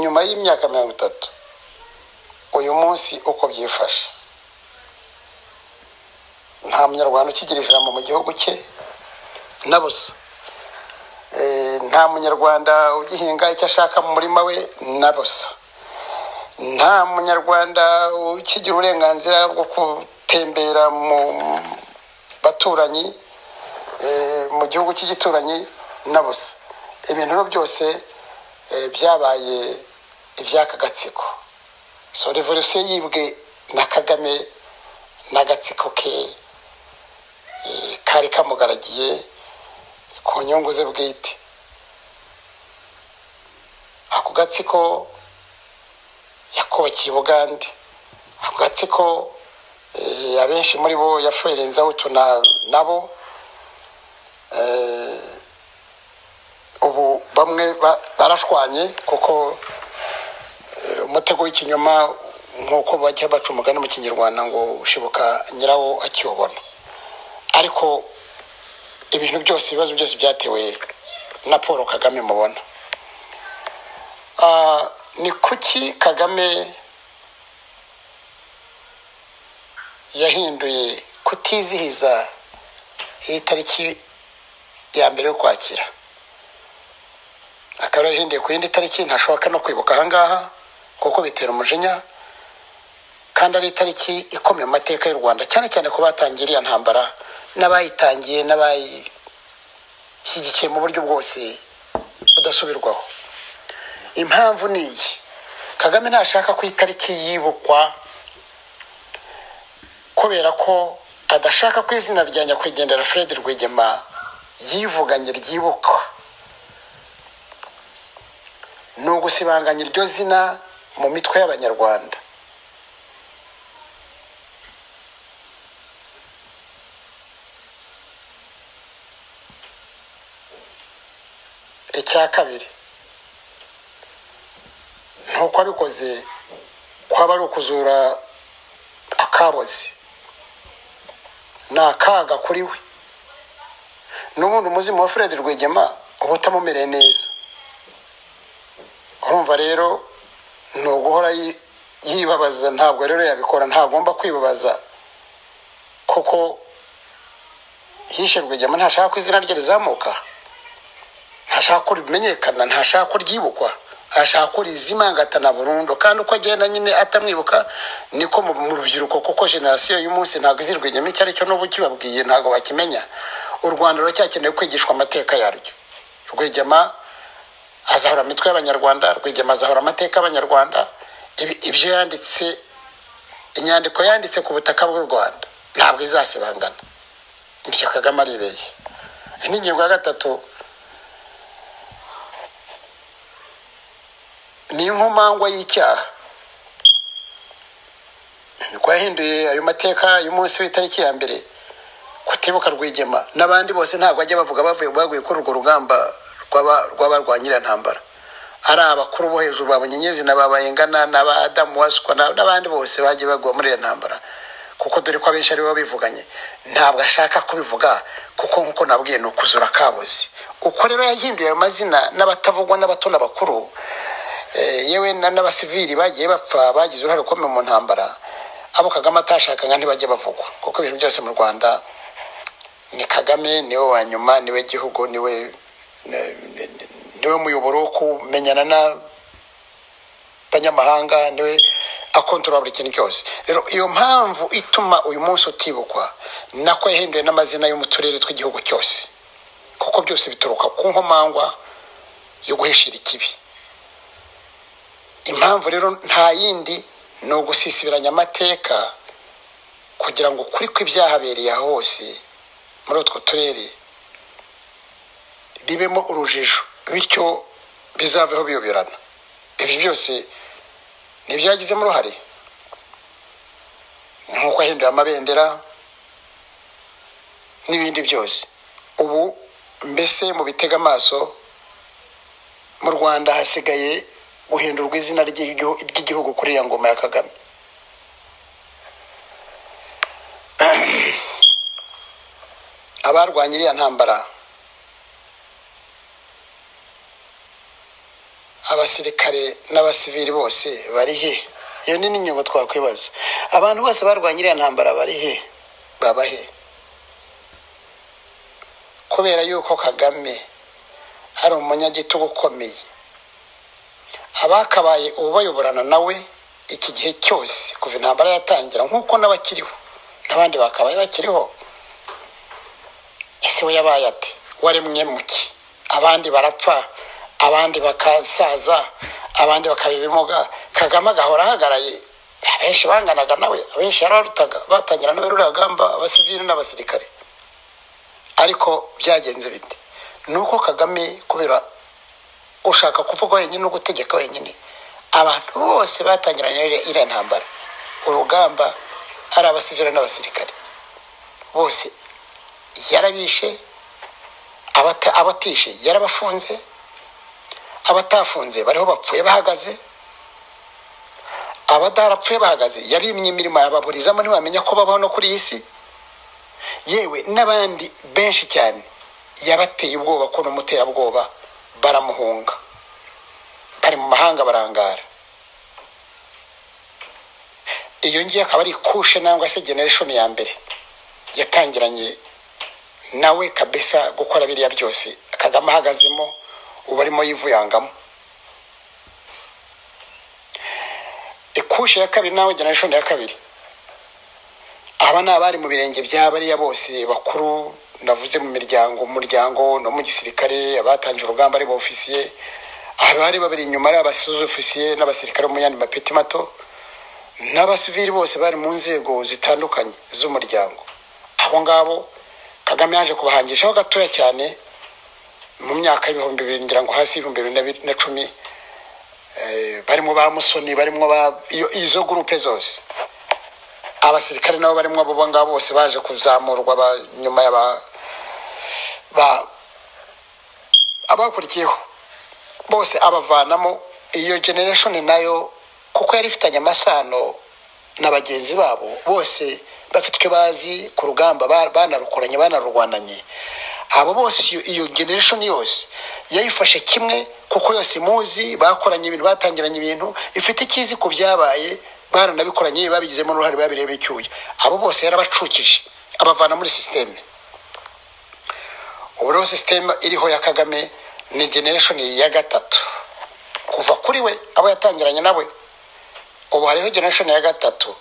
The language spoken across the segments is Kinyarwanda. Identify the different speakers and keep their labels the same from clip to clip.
Speaker 1: nyuma y'imyaka mirongo itatu uyu munsi uko byifashe nta munyarwanda ukigira ijambo mu gihugu cye na busa nta munyarwanda ugihinga icyo ashaka mu murima we na busa nta munyarwanda ukigira uburenganzira bwo gutembera mu baturanyi mu gihugu cy'igituranyi na busa ibintu byose byabaye iby'aka gatsiko so revolisiyo yibwe na kagame n'agatsiko ke kari kamugaragiye ku nyungu ze bwite ako gatsiko yakubakiye ubugande ako gatsiko abenshi muri bo yafuherenzaho utuna nabo ubu bamwe barashwanye kuko umutego w'ikinyoma nk'uko bajya baca umugani mu kinyarwanda ngo ushibuka nyirawo akiwubona ariko ibintu byose ibibazo byose byatewe na paul kagame mubona ni kuki kagame yahinduye kutizihiza iyi tariki ya mbere yo kwakira akaba yahinduye ku yindi tariki ntashoboka no kwibuka ahangaha kuko bitera umujinya kandi ari itariki ikomeye mu mateka y'u rwanda cyane cyane ku batangiye iriya ntambara n'abayitangiye n'abayishyigikiye mu buryo bwose budasubirwaho impamvu ni iyi kagame ntashaka ko itariki yibukwa kubera ko adashaka ko izina rya nyakwigendera fred rwigema yivuganye ryibukwa ni ugusibanganya iryo zina mu mitwe y'abanyarwanda icya kabiri ntuko abikoze kwaba ari ukuzura akabozi ni akaga kuri we n'ubundi umuzimu wa fred rwigema uba utamumereye neza urumva rero ni uguhora yibabaza ntabwo rero yabikora ntagomba kwibabaza kuko yishe rwigema ntashaka ko izina rye rizamuka ntashaka ko rimenyekana ntashaka ko ryibukwa ashaka ko rizimangatana burundu kandi uko agenda nyine atamwibuka niko mu rubyiruko kuko generasiyo y'umunsi ntabwo izi rwigema icyo ari cyo n'ubu kibabwiye ntabwo bakimenya u rwanda ruracyakeneye kwigishwa amateka yaryo rwigema azahora imitwe y'abanyarwanda rwigema azahora amateka y'abanyarwanda ibyo yanditse inyandiko yanditse ku butaka bw'u rwanda ntabwo izasibangana ibyo kagame aribeye n'ingingo ya gatatu ni inkomangwa y'icyaha niko yahinduye ayo mateka y'umunsi w'itariki ya mbere kutibuka rwigema n'abandi bose ntabwo bajya bavuga bavuye baguye kuri urwo rugamba rw'abarwanyira ntambara ari abakuru bo hejuru ba bunyenyezi na ba bayingana na ba adamu wasukwa n'abandi bose bagiye bagwa muri iyo ntambara kuko dore ko abenshi aribo bivuganye ntabwo ashaka kubivuga kuko nk'uko nabwiye ni ukuzura kabuzi uko rero yahinduye ayo mazina n'abatavugwa n'abato n'abakuru yewe n'abasivili bagiye bapfa bagize uruhare rukomeye mu ntambara abo kagame atashakaga ntibajye bavugwa kuko ibintu byose mu rwanda ni kagame niwe wa nyuma niwe gihugu niwe niwe muyoboro wo kumenyana n'abanyamahanga niwe akontorora buri kintu cyose rero iyo mpamvu ituma uyu munsi utibukwa nako yahinduye n'amazina yo mu turere tw'igihugu cyose kuko byose bituruka ku nkomangwa yo guhishira ikibi impamvu rero nta yindi ni ugusisibiranya amateka kugira ngo ukuri kw'ibyahabereye aho hose muri utwo turere bibemo urujijo bityo bizaveho biyoberana ibyo byose ni ibyagizemo uruhare nk'uko ahinduye amabendera n'ibindi byose ubu mbese mu bitega amaso mu rwanda hasigaye guhindurwa izina ry'igihugu kuri iya ngoma ya kagame abarwanya iriya ntambara abasirikare n'abasivili bose bari he iyo ni n'inyungu twakwibaza abantu bose barwanya iriya ntambara bari he baba he kubera yuko kagame ari umunyagitugu ukomeye abakabaye ubayoborana nawe iki gihe cyose kuva intambara yatangira nk'uko n'abakiriho n'abandi bakabaye bakiriho ese we yabaye ati waremwe muki abandi barapfa abandi bakasaza abandi bakaba ibimuga kagame agahora ahagaraye abenshi banganaga nawe abenshi yararutaga batangira nawe ruragamba abasivili n'abasirikare ariko byagenze bite ni uko kagame kubera ushaka kuvuga wenyine no gutegeka wenyine abantu bose batangiranye iriya ntambara urugamba ari abasivili n'abasirikare bose yarabishe abata- abatishe yarabafunze abatafunze bariho bapfuye bahagaze abadarapfuye bahagaze yabimye imirimo yababurizamo ntiwamenya ko babaho no kuri iyi si yewe n'abandi benshi cyane yabateye ubwoba ko n'umuterabwoba baramuhunga bari mu mahanga barangara iyo ngiyo akaba ari kushe nangwa se generation ya mbere yatangiranye nawe kabisa gukora biriya byose kagame ahagazemo uba arimo yivuyangamo ikushe ya kabiri nawe generation ya kabiri aba ni abari mu birenge bya bariya bose bakuru navuze mu miryango mu muryango no mu gisirikare abatangije urugamba ari ba ofisiye abari babiri inyuma ari abasuzu ofisiye n'abasirikare bo mu yandi mapeti mato n'abasivili bose bari mu nzego zitandukanye z'umuryango abo ngabo kagame yaje kubahangishaho gatoya cyane mu myaka y'ibihumbi bibiri ngira ngo hasi y'ibihumbi bibiri na bi- na cumi eh, barimo ba musoni barimo ba iyo- izo gurupe zose abasirikare nabo barimo abo ngabo bose baje kuzamurwa ba- nyuma ya ba- ba- abakurikiyeho bose abavanamo iyo generation nayo kuko yari ifitanye amasano na bagenzi babo bose bafite icyo bazi ku rugamba ba- banarukoranye banarurwananye abo bose iyo, iyo generation yose yayifashe kimwe kuko yose muzi bakoranye ibintu batangiranye ibintu ifite ikizi ku byabaye baranabikoranye babigizemo uruhare babireba icyuya abo bose yarabacukije abavana muri sisiteme ubu rero sisiteme iriho ya kagame ni generation ya gatatu kuva kuri we abo yatangiranye nawe ubu hariho generation ya gatatu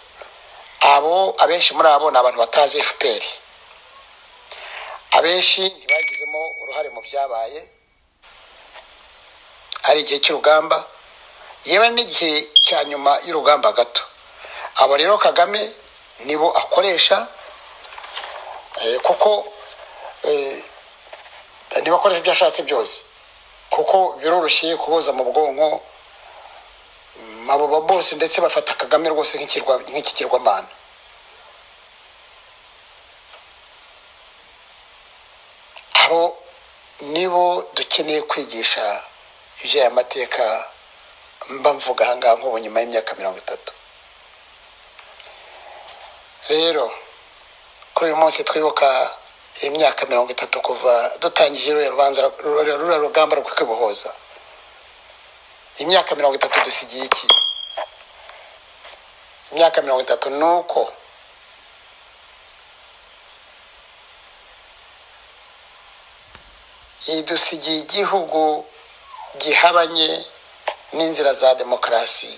Speaker 1: abo abenshi muri abo ni abantu batazi fpr abenshi ntibagizemo uruhare mu byabaye ari igihe cy'urugamba yewe n'igihe cya nyuma y'urugamba gato abo rero kagame nibo akoresha eh, kuko eh, niba akoresha ibyo ashatse byose kuko biroroshye kuboza mu bwonko mm, abo ba bose ndetse bafata kagame rwose nk'ikirwa- nk'ikigirwamana abo nibo dukeneye kwigisha iby'aya mateka mba mvuga ahangaha nk'ubu nyuma y'imyaka mirongo itatu rero kuri uyu munsi twibuka imyaka mirongo itatu kuva dutangije ruriya rubanza ruriya ruriya rugamba rwo kwibohoza imyaka mirongo itatu dusigiye iki imyaka mirongo itatu ni uko idusigiye igihugu gihabanye n'inzira za demokarasi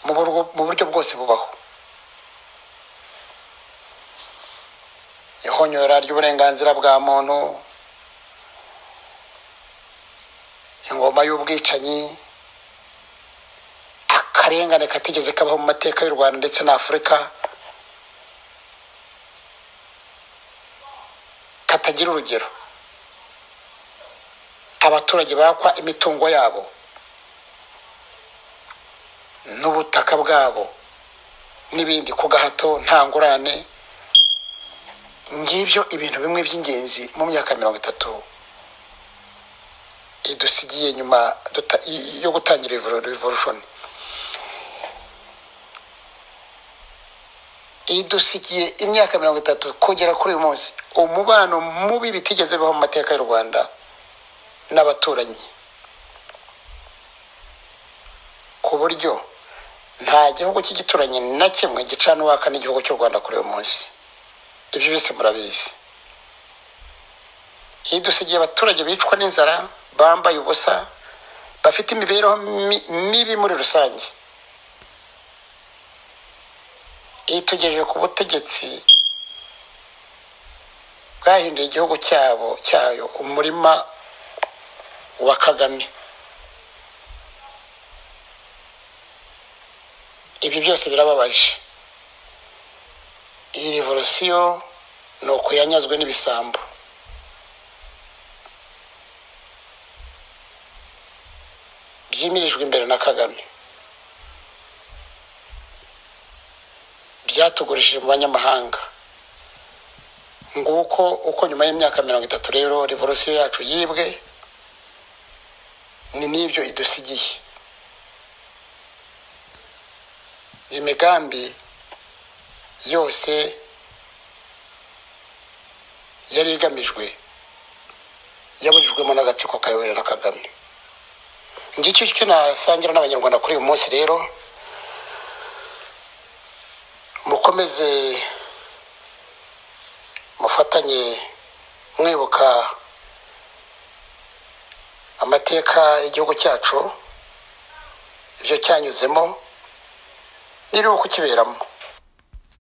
Speaker 1: mu burwo- mu buryo bwose bubaho ihonyora ry'uburenganzira bwa muntu ingoma y'ubwicanyi akarengane katigeze kabaho mu mateka y'u rwanda ndetse na afurika katagira urugero abaturage bakwa imitungo yabo n'ubutaka bwabo n'ibindi ku gahato nta ngurane ngibyo ibintu bimwe by'ingenzi mu myaka mirongo itatu idusigiye nyuma duta- yo gutangira revo- revolution idusigiye imyaka mirongo itatu kugera kuri uyu munsi umubano mubi bitigeze bibaho mu mateka y'u rwanda n'abaturanyi buryo nta gihugu cy'igituranyi na kimwe gicana uwaka n'igihugu cy'u rwanda kuri uyu munsi ibyo byose murabizi iyo dusigiye abaturage bicwa n'inzara bambaye ubusa bafite imibereho mi- mibi muri rusange iyo tugejeje ku butegetsi bwahinduye igihugu cyabo cyayo umurima wa kagame ibi byose birababaje iyi revolisiyo ni ukuyanyazwe n'ibisambo byimirijwe imbere na kagame byatugurishije mu banyamahanga nguko uko nyuma y'imyaka mirongo itatu rero revolisiyo yacu yibwe ni n'ibyo idusigiye iyi migambi yose yari igamijwe yaburijwemo n'agatsiko kayobowe na kagame ngicyo icyo nasangira n'abanyarwanda kuri uyu munsi rero mukomeze mufatanye mwibuka amateka y'igihugu cyacu ibyo cyanyuzemo n'ibiri kukiberamo